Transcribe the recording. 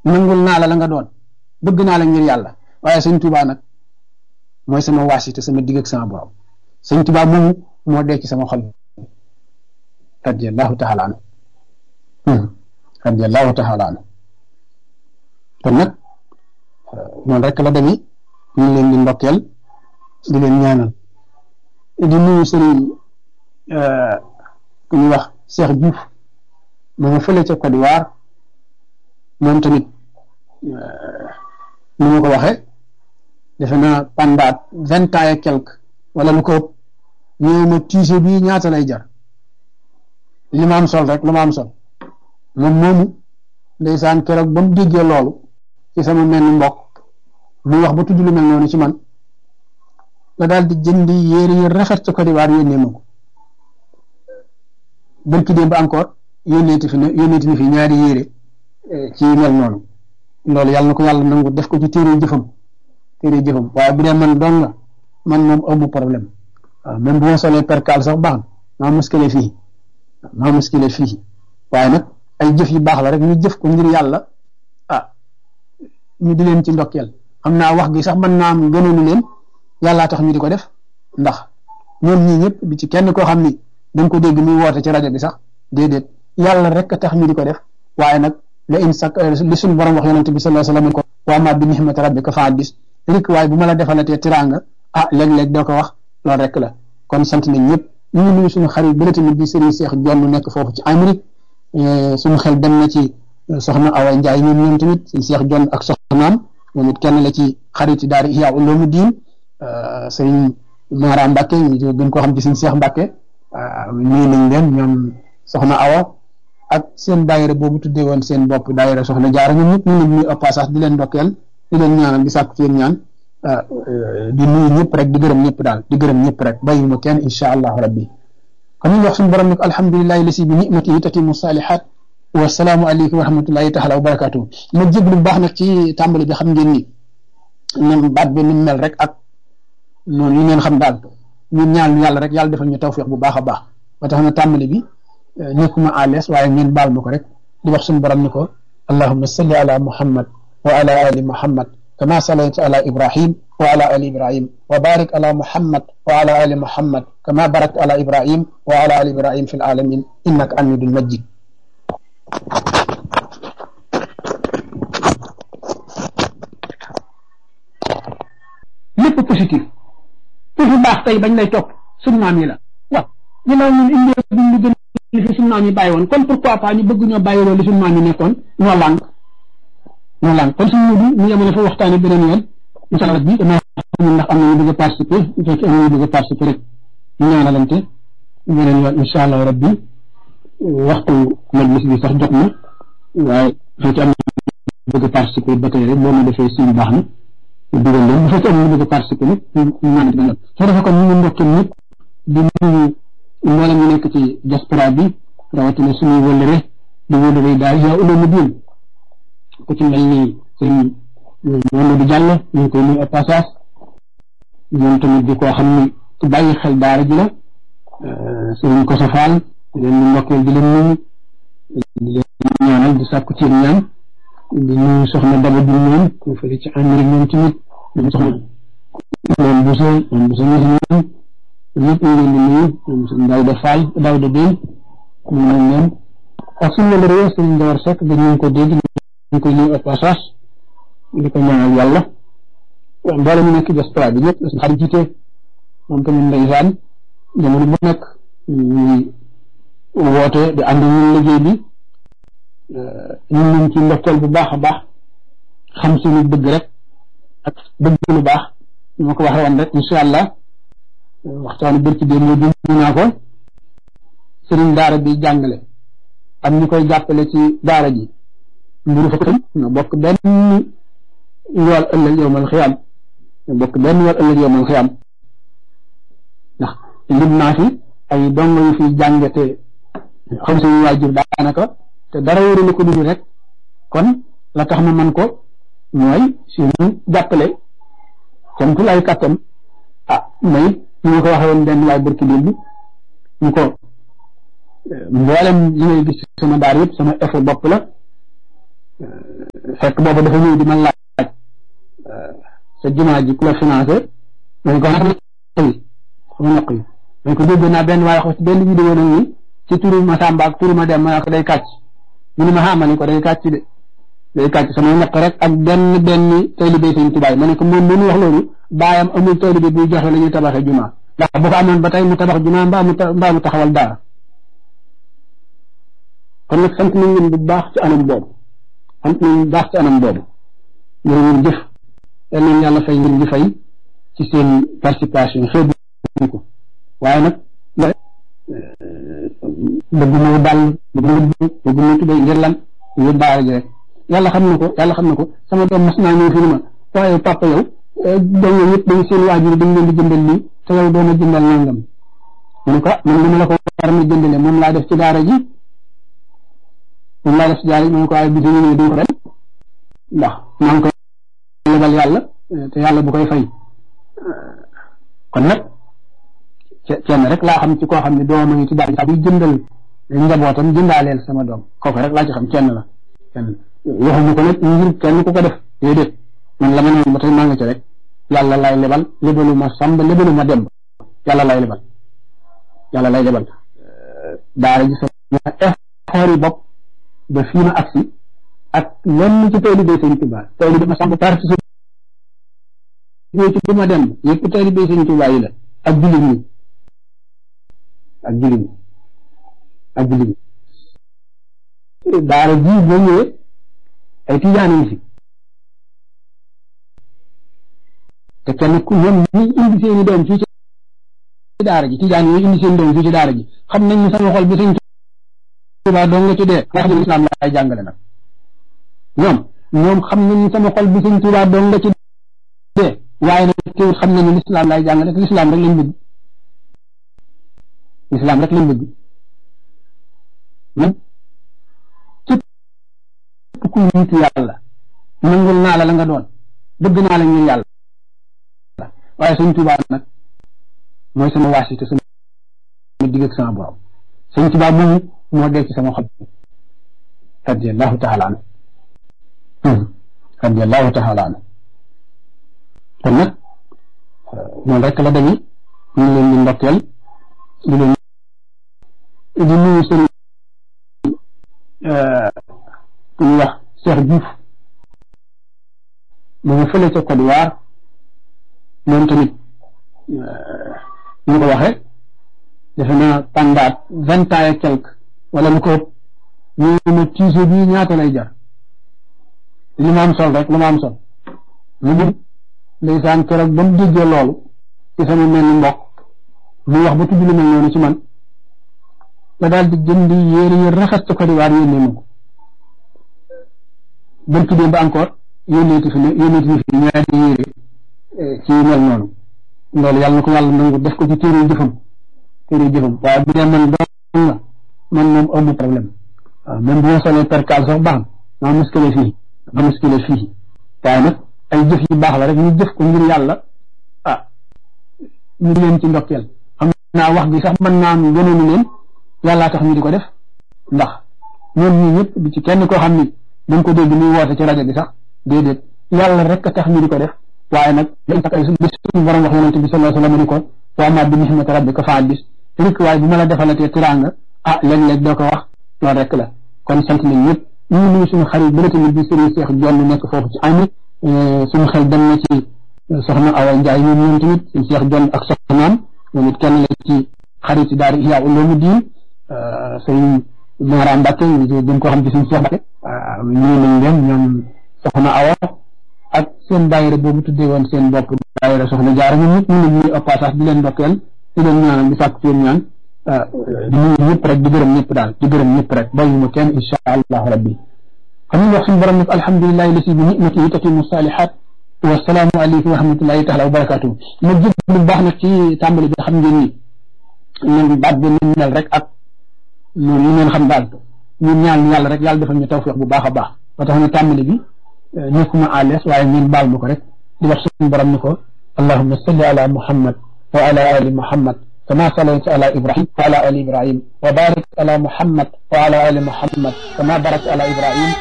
nangul naa la la nga doon bëgg naa la ngir yàlla waaye sëñ Tuubaa nag mooy sama waasite sama digg ak sama borom sëñ Tuubaa moomu moo dee ci sama xol radiyallahu taala anhu radiyallahu taala anhu kon nag noonu rek la demee ñu ngi leen di ndokkeel di leen ñaanal di nuyu sëriñ ku ñuy wax Cheikh Diouf ma nga fële ca Côte d'Ivoire moom tamit ni ma ko waxee defe naa pendant vingt ans et quelque wala lu ko ëpp ñëw ma tiise bii ñaata lay jar li ma am sol rek lu ma am sol moom moomu ndeysaan keroog ba mu déggee loolu ci sama mel ni mbokk muy wax ba tudd lu mel noonu ci man la daal di jëndi yére yu rafet ca Côte d'Ivoire yónnee ma ko bërki démb encore yónneeti fi ne yónneeti ni fi ñaari yére ci mel noonu loolu yàlla na ko yàlla nangu def ko ci téere jëfam téere jëfam waaye bu dee man doon la man moom amu problème waaw même bu ma solee percal sax baax na maa muskile fii maa muskile fii waaye nag ay jëf yu baax la rek ñu jëf ko ngir yàlla ah ñu di leen ci ndokkeel xam naa wax gi sax mën naa am gënoonu leen yàllaa tax ñu di ko def ndax ñoom ñii ñëpp bi ci kenn koo xam ni da nga ko dégg muy woote ci rajo bi sax déedéet yàlla rek tax ñu di ko def waaye nag la in sak li suñu borom wax yonente bi sallallahu alayhi wasallam ko wa ma bi nihmati rabbika fa haddis rek waaye bu ma la defalatee tiraanga ah léeg-léeg doo ko wax loolu rek la kon sant nañ ñëpp ñu ngi nuyu suñu xarit bële tamit di Serigne Cheikh Jonn nekk foofu ci Amérique suñu xel dem na ci soxna Awa Ndiaye ñoom ñoom tamit Serigne Cheikh Jonn ak soxnaam moom it kenn la ci xarit daara Ihya Ulumuddin Serigne Mara Mbacke ñu gën koo xam ci Serigne Cheikh Mbacke nuyu nañ leen ñoom soxna Awa ak seen daayira boobu tuddee woon seen bopp daayira soxna jaara ñoom ñëpp ñu leen nuyu au passage di leen ndokkeel di leen ñaanal di sàkku ci yéen ñaan di nuyu ñëpp rek di gërëm ñëpp daal di gërëm ñëpp rek bàyyi ma kenn insha allahu rabbi kon ñu wax suñu borom nag alhamdulilahi lasi bi nimatihi tatimu salihat wasalaamu aleykum wa rahmatullahi taala wa barakatuhu ma jéglu bu baax nag ci tàmbali bi xam ngeen ni nam baat bi ni mel rek ak noonu yi ngeen xam daal ñun ñaan yàlla rek yàlla defal ñu tawfiq bu baax a baax ba tax na tàmbali bi nekkuma à l'aise waaye ngeen baal ma ko rek di wax suñu borom ni ko allahumma salli ala muhammad wa ala ali muhammad kama sallayta ala ibrahim wa ala ali ibrahim wa barik ala muhammad wa ala ali muhammad kama barakta ala ibrahim wa ala ali ibrahim fi alamin innaka hamidun majid lépp positif pour lu baax tey bañ lay topp suñu maam yi la waaw ginnaaw ñun indi duñ lu gën li fi suñu maam yi bàyyi woon kon pourquoi pas ñu bëgg ñoo bàyyi loolu li suñu maam yi nekkoon ñoo lànk ñoo lànk kon suñu mudu ñu yemale fa waxtaane beneen yoon incha allah bi dama xam ndax am na ñu bëgg a participer bu fekkee am na ñu bëgg a participer rek ñu ñaanalante beneen yoon incha allah rabbi waxtu majlis bi sax jot na waaye bu fekkee am na bëgg a participer ba tey rek boo ma defee suñu baax na dugal leen bu fekkee am na ñu bëgg a participer nag ñu ñaan beneen yoon soo defee kon ñu ngi ndokkee ñëpp di nuyu mboolem ñu nekk ci diaspora bi rawatina suñuy wëllëre di wëllëre daal yaa uloomu diin ku ci mel ni sëñ Mamadou Diallo ñu ngi koy nuyu au passage ñoom tamit di koo xam ni ku bàyyi xel daara ji la sëñ Koso Fall di leen di ndokkeel di leen nuyu di leen ñaanal di sàkku ci ñaan di nuyu soxna Daba bi ñoom ku fële ci Amérique ñoom tamit ñoom soxna moom Bousso moom Bousso ñoom ñëpp ñu leen di nuyu ñoom sëñ Daouda Fall Daouda Bène ñu nañ leen ak suñu la réew sëñ Ndawar Seck dañu ko dégg ñu koy nuyu au passage di ko ñaanal yàlla mboolem ñu nekk diaspora bi ñëpp suñu xarit jiite moom tamit ndeysaan jamono bu nekk ñuy woote di ànd ñun liggéey bi ñun ñu ci ndokkeel bu baax a baax xam suñu bëgg rek ak bëgg lu baax ñu ma ko waxee woon rek incha allah waxtaanu bërki dee moo dund naa ko sëriñ daara bi jàngale am ñu koy jàppale ci daara ji mburu fa tam ñoo bokk benn yool ëllëg yowmal xiyaam ñoo bokk benn yool ëllëg yowmal xiyaam ndax lim naa fi ay dongo yu fi jànge te xam suñu waajur daanaka te dara wóorulu ko dul rek kon la tax ma man ko mooy suñu jàppale camtu lay kàttan ah may ñu nga ko waxee woon benn waay bërki démb ñu ko mboolem li ngay gis sama daar yëpp sama effort bopp la fekk boobu dafa ñëw di ma laaj sa jumaa ji ku la financé ma ne ko nag yi sama ñaq yi ma ne ko dégg naa benn waaye xos benn vidéo nag ni ci turu ma Samba ak turu ma dem ma ne ko day kàcc mu ne ma xaama ni ko day kàcc de day kàcc sama ñaq rek ak benn benn taalibe sëñ Tuubaa ma ne ko moom mënu wax loolu baayam amul taalibe buy joxe la ñuy tabaxee jumaa ndax bu ko amoon ba tey mu tabax jumaa mbaa mu mbaa mu taxawal daara kon nag sant nañ leen bu baax ci anam boobu sant nañ bu baax ci anam boobu ngir ngeen jëf yal nañ yàlla fay ngir di fay ci seen participation xeebu ko waaye nag bëgg moo dal bëgg moo bëgg moo tubéy ngir lan ngir daara ji rek yàlla xam na ko yàlla xam na ko sama doom mas naa ñëw fi ma waaye papa yow doom yooyu yëpp dañ seen waajur dañ leen di jëndal lii te yow doon a jëndal nangam mu ne ko man dama la ko war a jëndale moom laa def ci daara ji moom laa def ci daara ji mu ne ko waaye bis ñu ñëw duñ ko dem ndax maa ngi koy lebal yàlla te yàlla bu koy fay kon nag kenn rek laa xam ci koo xam ne doom a ngi ci daara ji buy jëndal njabootam jëndaaleel sama doom kooku rek laa ci xam kenn la kenn waxuñu ko nag ngir kenn ku ko def déedéet man la ma ne ba tey maa nga ci rek yàlla lay lebal lebalu ma sàmb lebalu ma demb yàlla lay lebal yàlla lay lebal daara ji sama effort yi bopp ba fii ma agsi ak lenn ci taalibe Sëñ Tuubaa taalibe ma sàmb participé ci du ma dem yëpp taalibe Sëñ Tuubaa yi la ak jullit ñi ak jullit ñi ak jullit ñi daara ji boo ñëwee ay tijaan yi fi te kenn ku ñoom ñi indi seeni doom fii ci daara ji tijaan yooyu indi seen doom fii ci daara ji xam nañ ne sama xol bi sëñ Tuubaa doo nga ci dee nga xam ne lislaam laay jàngale nag ñoom ñoom xam nañ ne sama xol bi sëñ Tuubaa doo nga ci dee waaye nag teewut xam nañ ne lislaam laay jàngale te lislaam rek lañ bëgg lislaam rek lañ bëgg man képp ku nitu yàlla nangul naa la la nga doon bëgg naa la ngir yàlla waaye sëñ Tuubaa nag mooy sama waasite sama digg ak sama borom sëñ Tuubaa moomu moo dee ci sama xol radiyallahu taala anhu radiyallahu taala anhu kon nag noonu rek la demee ñu leen di ndokkeel di leen di nuyu sëñ ku ñuy wax Cheikh Diouf mu ngi fële ca Côte d'Ivoire moom tamit ñu ko waxee defe naa pendant vingt ans et quelque wala lu ko ëpp ñu ne tiise bii ñaata lay jar li ma am sol rek lu ma am sol lu mu ndeysaan keroog ba mu déggee loolu ci sama mel ni mbokk mu wax ba tudd lu mel noonu ci man la daal di jënd yéere yi rafet ca Côte d'Ivoire yónnee ma ko bën tuddee ba encore yónneeti fi ne yónneeti fi ñaari yéere ci mel noonu loolu yàlla na ko yàlla nangu def ko ci téere jëfam téere jëfam waaye bu dee man doon nga man moom amu problème waaw même bu ma solee percal sax baax na maa muskile fii ma muskile fii waaye nag ay jëf yu baax la rek ñu jëf ko ngir yàlla ah ñu leen ci ndokkeel xam naa wax bi sax mën naa am gënoonu leen yàllaa tax ñu di ko def ndax ñoom ñii ñëpp di ci kenn koo xam ni dañ ko dégg muy woote ci rajo bi sax déedéet yàlla rek a tax ñu di ko def waaye nag dañ tax ay bis suñu borom wax yonente bi sallallahu alayhi wa sallam ni ko wa ma bi nihmati rabbika fa addis rek waaye bu ma la defalatee tiraanga ah léeg-léeg doo ko wax loolu rek la kon sant nañ ñëpp ñu ngi nuyu suñu xarit bi tamit bi sëriñ Cheikh Jonn nekk foofu ci ami suñu xel dem na ci soxna Awa Ndiaye ñoom ñoom tamit suñu Cheikh Jonn ak soxnaam ñoom it kenn la ci xarit yi daara Ihya Ulumuddin sëriñ Mara Mbacke gën koo xam ci suñu Cheikh Mbacke nuyu nañ leen ñoom soxna Awa ak seen daayira boobu tuddee woon seen bopp daayira soxna jaara ñun ñëpp ñu ngi ñuy passage di leen ndokkeel di leen ñaanal di sàkk seen ñaan di nuyu ñëpp rek di gërëm ñëpp daal di gërëm ñëpp rek bàyyi ma kenn insha allahu rabbi xam nga wax suñu borom nag alhamdulilahi lasi bi nicmatihi tatimu salihat wasalaamu aleykum wa rahmatullahi taala wa barakatuhu ma jëg lu baax nag ci tàmbali bi xam ngeen ni ñun baat bi ni mel rek ak noonu ñu ngeen xam daal ñun ñaan yàlla rek yàlla defal ñu tawfiq bu baax a baax ba tax na tàmbali bi nekkuma à l'aise waaye ngeen baal ma ko rek di wax suñu borom ni ko allahumma salli ala muhammad wa ala ali muhammad kama sallayta ala ibrahim wa ala ali ibrahim wa barik ala muhammad wa ala ali muhammad kama barakta ala ibrahim